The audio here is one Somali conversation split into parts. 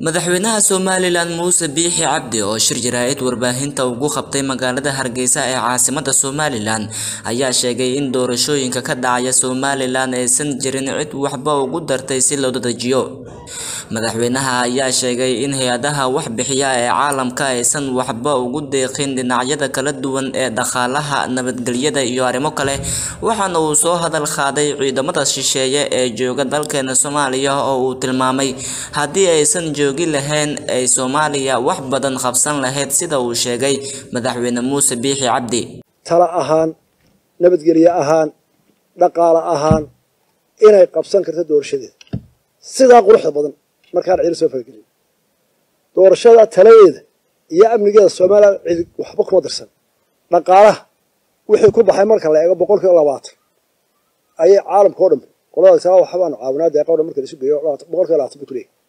madaxweynaha somalilan muuse biixi cabdi oo shir jaraa'id warbaahinta ugu qabtay magaalada hargeysa ee caasimada somalilan ayaa sheegay in doorashooyinka ka dhacaya somalilan aysan jirin cid waxba ugu dartay si loo dedejiyo madaxweynaha ayaa sheegay in hay-adaha wax bixiya ee caalamka aysan waxba ugu deeqin dhinacyada kala duwan ee dhaqaalaha nabadgelyada iyo arrimo kale waxaana uu soo hadal qaaday ciidamada shisheeye ee jooga dalkeena soomaaliya oo uu tilmaamay haddii aysan joogi lahayn ay soomaaliya wax badan qabsan lahayd sida uu sheegay madaxweyne muuse biixi cabdi tala ahaan nabadgelye ahaan dhaqaale ahaan inay qabsan karto doorashadeeda sidaa quruxda badan markaan cidi soo faragelin doorashada taladeeda iyo amnigeeda somalilan cidi waxba kuma dirsan dhaqaalaha wixii ku baxay marka la eego boqol kiiba labaatan ayay caalamka o dhan qolada taa waxbaanu caawinaa deeqa o dhan marka laisu geeyo boqol kiiba labaatan bay ku leeyahay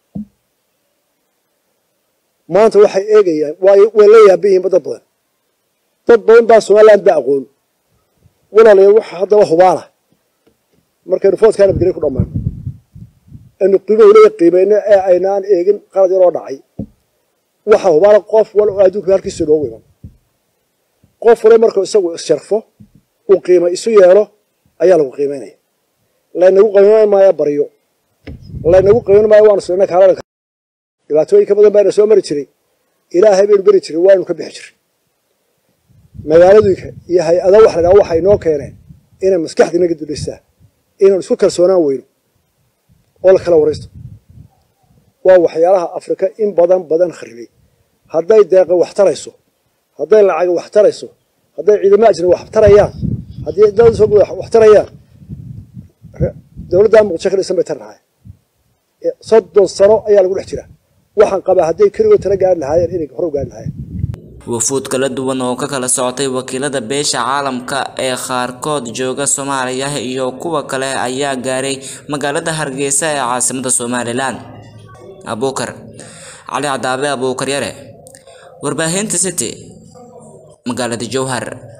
maanta waxay eegayaan way way la yaaban yihiin dad badan dad badan baa somaliland ba aqoon walaalayaal waxa haddaba hubaala markaynu foodkaa nabadgelyo ku dhammaan aynu qiimo leeya qiimeyno ee aynaan eegin qalad yaroo dhacay waxa hubaala qof wal oo adduunka halkiisa noogu iman qof wale markuu isagu issharfo uu qiimo isu yeelo ayaa lagu qiimeynaya laynagu qiimeyn maayo baryo laynagu qiimeyn maayo waanu sirna kaalada dhibaatooyinka badan baana soo mari jiray ilaahay baynu beri jiray waanu ka bixi jiray magaaladooyinka iyo hay-ada wax la dhaha waxay noo keeneen inay maskaxda inaga duleystaa inaan isku kalsoonaan weyno oo la kala waraysto waa waxyaalaha afrika in badan badan kharibay hadday deeqa wax tarayso hadday lacaga wax tarayso hadday ciidamo ajnabi wax tarayaan haddii dowladda soo wax tarayaan dowladda muqdisho ka dhisan bay tar lahaayeen soddon sano ayaa lagu dhex jiraa waxaan qabaa hadday keligood tala gaari lahaayeen inay hore u gaari lahaayeen wafuud kala duwan oo ka kala socotay wakiilada beesha caalamka ee qaarkood jooga soomaaliya iyo kuwa kale ayaa gaaray magaalada hargeysa ee caasimada somalilan abuukar cali cadaabe abuukar yare warbaahinta city magaalada jowhar